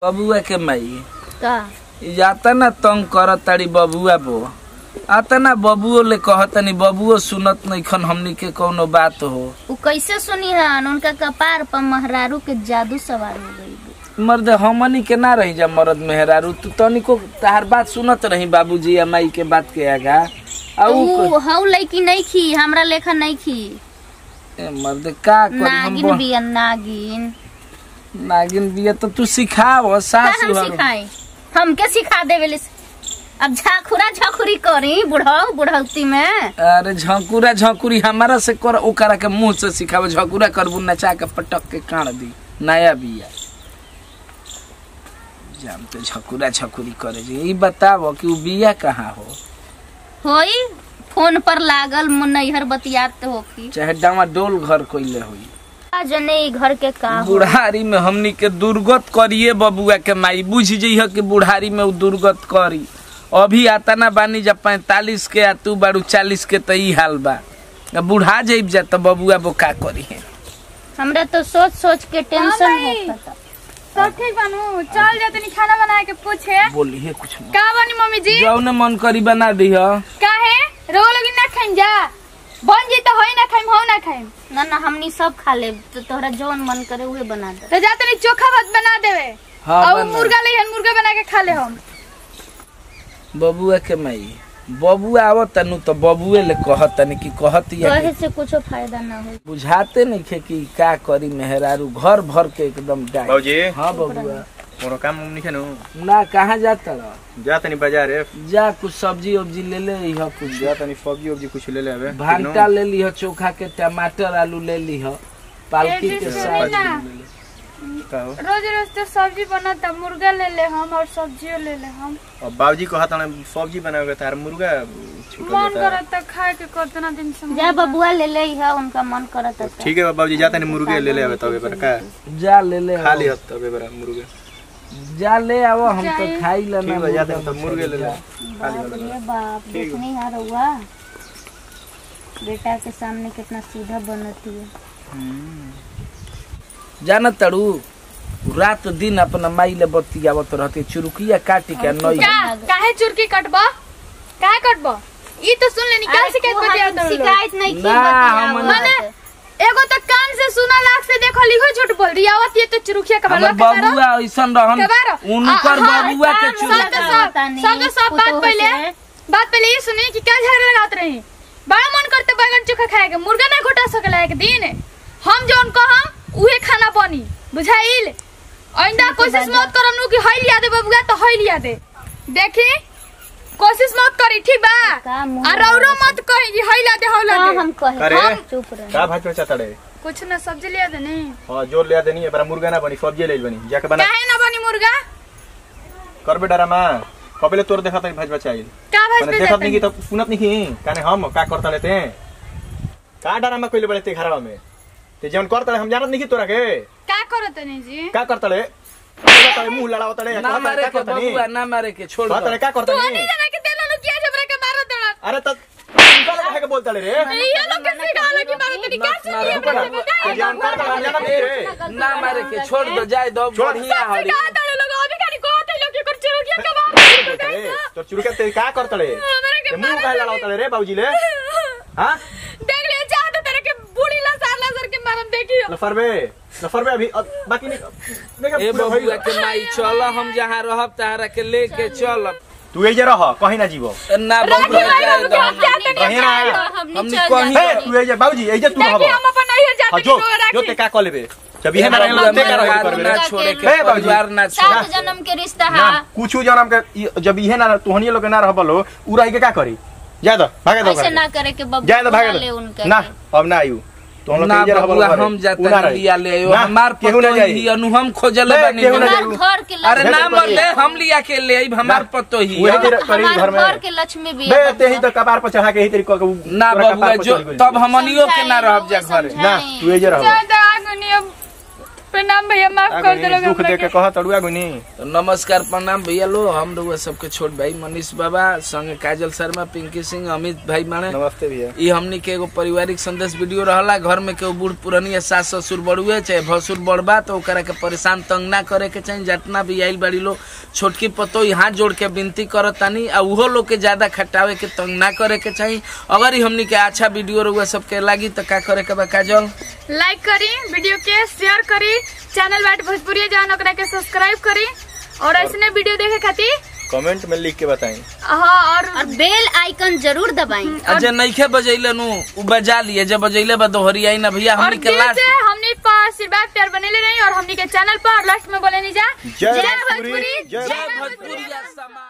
बबुआ के माई का ई जाता ना तंग करत ताड़ी बबुआ बो आता ना बबुओ ले कहतनी बबुओ सुनत नइखन हमनी के कौनो बात हो उ कैसे सुनी हन उनका कपार पर महरारू के जादू सवार हो गई मर्द हमनी के ना रही जा मर्द मेहरारू तू तनिको तार बात सुनत रही बाबूजी या माई के बात के आगा आ उ उ हौ लड़की नहीं खी हमरा लेखा नहीं खी ए, मर्द का करी हम नागिन ब- बिया नागिन नागिन बिया तो तू सिखाव का सास हम सिखाई हमके सिखा देवे अब झाखुरा झाखुरी करी बुढ़ऊ बुढ़ौती में अरे झंकुरा झंकुरी हमारा से कर ओकरा के मुंह से सिखाव झंकुरा करबू नचा के पटक के काट दी नया बिया जाम तो झकुरा झकुरी करे जी ई बताव कि उ बिया कहाँ हो होई फोन पर लागल मुन नैहर बतियात होखी चाहे डामा डोल घर कोइले होई आ जने ई घर के का हो बुढ़ारी में हमनी के दुर्गत करिए बबुआ के माई बुझ जइह कि बुढ़ारी में उ दुर्गत करी अभी आता ना बानी जब पैंतालीस के आ तू बारू चालीस के तो ई हाल बा अब बुढ़ा जाइब जा तो बबुआ बो का करी है हमरा तो सोच सोच के टेंशन हाँ भाई। होता सब ठीक बनू चल जा तनी खाना बना के पूछे बोली है कुछ न का बनी मम्मी जी जौने मन करी बना दिह काहे रो लोगी ना खाइम जा बन जी तो होई ना खाइम हो ना खाइम ना ना हमनी सब खा ले तो तोहरा जौन मन करे उहे बना दे तो जा तनी चोखा भात बना देवे हाँ, और बना। मुर्गा ले मुर्गा बना के खा ले हम बबुआ के माई बबुआ आवत तनु तो बबुए ले कहत तनी कि कहत या कहे से कुछो फायदा ना हो बुझाते नहीं खे कि का करी मेहरारू घर भर के एकदम डाय बाबूजी हाँ बबुआ मोरो काम नहीं नु ना कहाँ जाता रह जा तनी बाजार है जा कुछ सब्जी उब्जी ले ले इह कुछ जा तनी सब्जी उब्जी कुछ ले ले आवे भांटा ले लीह चोखा के टमाटर आलू ले लीह पालकी ए, के जी, साग सुनी ना। ले ले। का हो रोज रोज तो सब्जी बनता मुर्गा ले ले हम और सब्जियो ले ले हम अब बाबूजी को हाथ सब्जी बनाओगे तार मुर्गा छूट मन जाता करत तो खाए के कितना दिन से जा बबुआ ले ले इहा उनका मन करत है ठीक है बाबूजी जा तनी मुर्गे ले ले आवे तबे पर का जा ले ले खा आओ। लियो तबे पर मुर्गे जा ले आओ हम तो खाई ले ठीक है जा तनी तो मुर्गे ले ले खा लियो बाप रे बाप देखनी हार हुआ बेटा के सामने कितना सीधा बनती है जान तड़ू रात दिन अपना माई ले बतियावत रहते चुरुकिया काटी के नई का काहे चुरकी कटबा काहे कटबा ई तो सुन लेनी का शिकायत वो बतिया हम तो शिकायत नहीं की ना, बतिया हम हुआ मने है। एगो तो कान से सुना लाख से देखो लिखो झूठ बोल रही आवत ये तो चुरुखिया का हमर बबुआ ऐसन रहन कबारो। उनकर आ- हाँ, बबुआ के काम चुरु सब होता सब होता नहीं, सब सब बात पुतोह पहले से। बात पहले ये सुनी कि क्या झगड़ा लगात रही बड़ा मन करते बैगन चोखा खाए के मुर्गा ना घोटा सकला एक दिन हम जौन कहम उहे खाना बनी बुझाइल आइंदा कोशिश मत करम नु कि हई लिया दे बबुआ तो हई लिया दे देखी कोशिश मत करी ठीक बा का मुंह आ रौरो मत कही कि हई ला दे हौ ला हाँ, दे हम कहे अरे। हम चुप रहे का भात पे चातड़े कुछ ना सब्जी लिया दे नहीं हां जोर ले देनी है पर मुर्गा ना बनी सब्जी ले बनी जाके बना काहे ना बनी मुर्गा करबे डरा मां कबले तोर देखत है भाज बचाइल का भाज माने पे देखत जाते नहीं की तो सुनत नहीं की काने हम का करता लेते हैं का डरा में कोइले बड़े ते घरवा में ते जौन करता हम जानत नहीं की तोरा के का करत नहीं जी का करता ले करता ले मुंह लड़ावता ले ना मारे के करता नहीं बबुआ ना मारे के छोड़ करता दो। ले का करता तू नहीं नहीं जाना कि तेलो लोग किया जबरा के मारो देना अरे त उनका लगा है के बोलता ले रे ये लोग कैसे गाला की मारो तेरी क्या सुनी है ना, मेरे से ते जौन करता हम जानत नहीं रे ना मारे के छोड़ दो जाए दो छोड़। बढ़िया सबसे हरी कहा था लोग अभी खाली को थे लोग के कर चलो क्या का बात ए, तोर चुरुका ते का करता ले मेरे के ते मुंह का लड़ावता ले रे बाबूजी ले हां देख ले चाहते तेरे के बूढ़ी ला सार ला सर के मारम देखी लफरबे लफरबे अभी अब बाकी नहीं देखा ए पूरा बबुआ भइल। के माई चल हम जहाँ रहब तहरा के लेके चल तू एजे रह कहीं ना जीवो ना बबुआ जाए दो हम- कहीं ना हमनी कहीं हे तू एजे बाबूजी एजे तू देखी रहबो हम अपन नहीं हां जाते जो कि जो ते का कर लेबे जब इहे ए ना रहल बबुआ, ते का रह परिवार करबे ना रे छोड़े के हे बाबूजी। परिवार ना छोड़े सात जन्म के रिश्ता ना है कुछ जनम के इ- जब इहे ना तोहनी लोग के ना रहबलो उ रह के का करी जा दो भागे दो ऐसे ना करे के बबुआ जा दो भागे ले दो उनका ना अब ना आयु तो हम लोग ना के इजे रहबलो बबुआ घरे। हम उ जाता ना रही। लिया ले आयो ना, हमार केहू ना पतो जाई ही अनु हम खोजल हे, बनी केहू ना हमार- जाई। हमार घर के अरे भेज ना दे मर पड़ी। ले हम लिया के ले आइब हमार ना। पतो ही वही है। तेरे करीब घर हमार में घर के लक्ष्मी भी बे है ते ही तो कपार पर चढ़ा के ही तेरी को ना पूरा बबुआ कपार पर जो चढ़ गइल। तब हमनियो के ना रहब जा घरे समझाई। ना तू एजे रहबो ज्यादा आगुनी अब प्रणाम भैया माफ आ कर गइनी, दे लोग दुख हमरा दे के के। कह तड़ुआ गुनी तो नमस्कार प्रणाम भैया लो हम लोग सबके छोट भाई मनीष बाबा संगे काजल शर्मा पिंकी सिंह अमित भाई माने नमस्ते भैया ई हमनी के एगो पारिवारिक संदेश वीडियो रहला घर में केहू बूढ़ पुरानी या सास ससुर बड़ुए चाहे भसुर बड़बा तो ओकरा के परेशान तंग ना करे के चाहिए जितना भी आइल बाड़ी लो छोटकी पतो हाथ जोड़ के विनती करत तानी आ उहो लोग के ज्यादा खटावे के तंग ना करे के चाहिए अगर ई हमनी के अच्छा वीडियो रहुआ सबके लागी तो का करे के बा काजल लाइक करी वीडियो के शेयर करी चैनल बाट भोजपुरी जान ओकरा के सब्सक्राइब करी और ऐसने वीडियो देखे खातिर कमेंट में लिख के बताई हाँ और और बेल आइकन जरूर दबाई अजय नइखे बजैले नु उ बजा लिए जब बजैले बा दोहरी आई ना भैया और हमनी के दिल लास्ट से हमने पर आशीर्वाद प्यार बनेले रही और हमनी के चैनल पर लास्ट में बोले नहीं जा जय भोजपुरी, जय जय भोजपुरी समाज